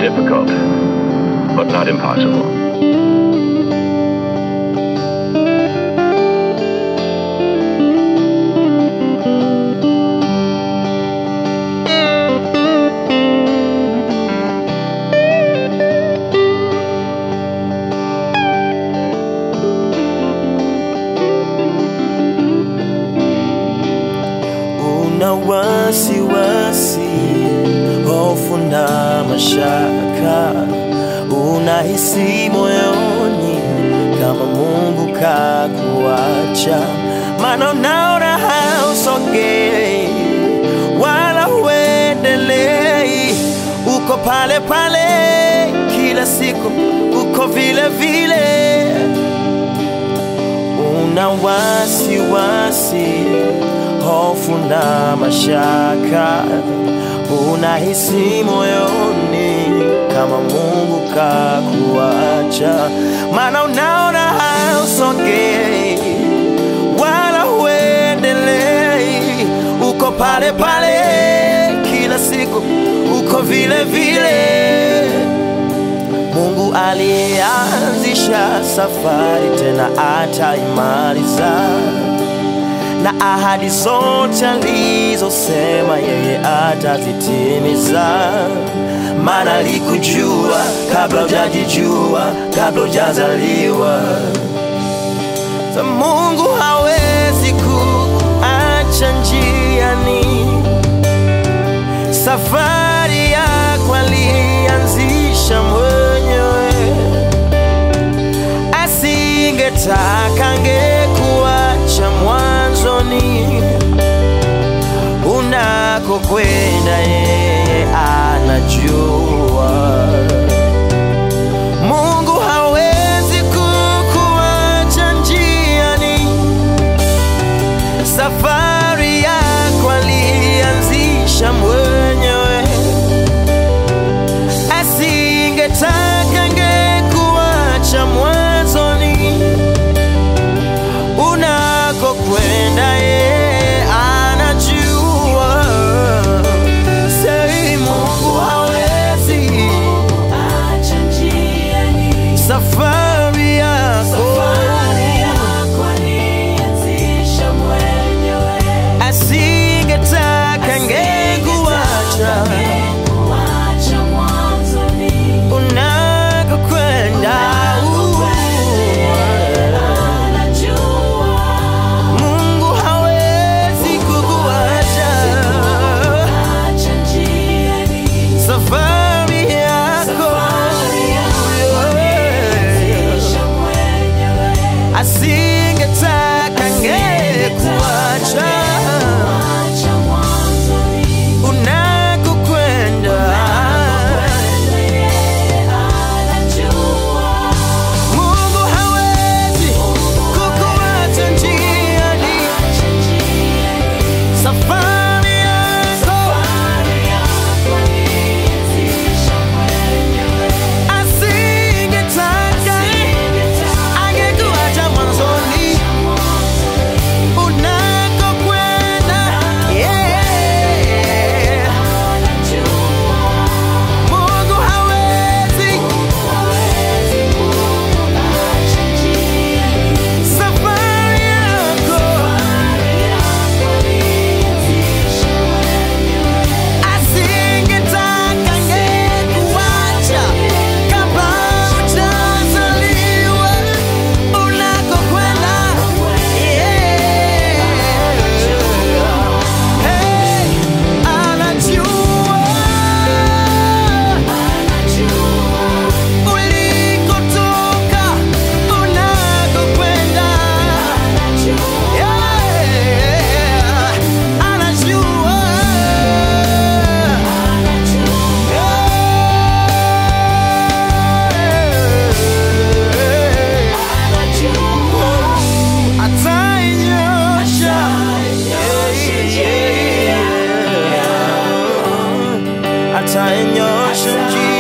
difficult, but not impossible. una wasiwasi, hofu na mashaka, unahisi moyoni kama Mungu kakuacha, maana unaona hausongei wala huendelei, uko pale pale kila siku, uko vile vile una wasiwasi, hofu na mashaka, unahisi moyoni kama Mungu kakuacha, maana unaona hausongei wala huendelei, uko pale pale kila siku, uko vile vile. Mungu aliyeanzisha safari tena ataimaliza, na ahadi zote alizosema yeye atazitimiza. Maana alikujua kabla hujajijua, kabla hujazaliwa. Sa Mungu hawezi kuacha njiani safari yako alianzisha mwenyewe, asingetaka angekuacha mwanzoni. Unakokwenda yeye anajua. Mungu hawezi kukuacha njiani safari yako alianzisha mwenyewe, asingetaka angekuacha mwanzoni. Unakokwenda yeye anajua. Sei, Mungu hawezi Acha njiani, safari yako safari yako alianzisha mwenyewe. asingetaka angekuacha Angekuacha mwanzoni, unakokwenda anajua. Mungu hawezi kukuacha Acha njiani, safari yako safari yako alianzisha mwenyewe. asingetaka angekuacha Acha mwanzoni, unakokwenda yeye anajua. Mungu hawezi kukuacha njiani Acha njiani, safari yako safari yako alianzisha mwenyewe. asingetaka angekuacha mwanzoni unakokwenda yeah. Mungu hawezi safari yako asingetaka angekuacha kabla hujazaliwa unakokwenda yeah. Hey, anajua ulikotoka unakokwenda yeah. anajua yeah. atainyosha atainyosha njia